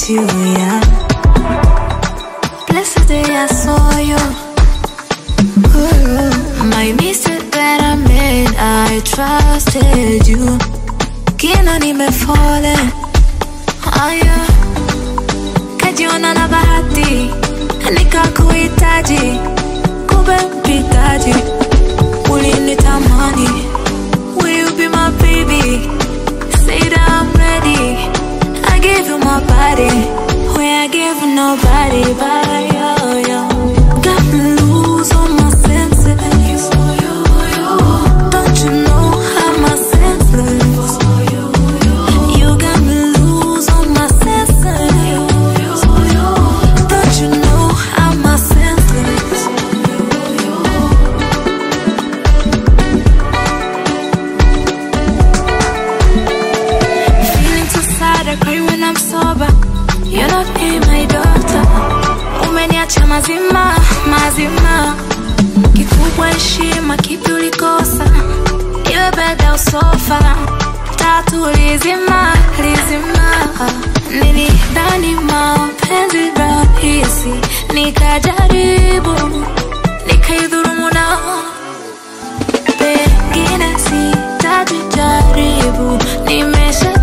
miss you, yeah. Blessed day I saw you. Ooh, my mistake that I made, I trusted you. Kina nimefallen, aya, kajiona na bahati, nikakuhitaji, kumbe mpitaji, ulinitamani. Will you be my baby? Say that I'm ready. I give you my body, where I give nobody but you. you. Got me lose all my senses. Don't you know I'm a senseless? You got me lose all my senses. Don't you know I'm a senseless? Feeling too sad, I cry when I'm sober. You're not in my daughter. Umeniacha mazima, mazima. Kikubwa heshima, kipi ulikosa? Iwe beda usofa. Tatu lizima, lizima. Nilidhani mapenzi rahisi, nikajaribu, nikaidhurumu nao pengine sitajijaribu, nimesha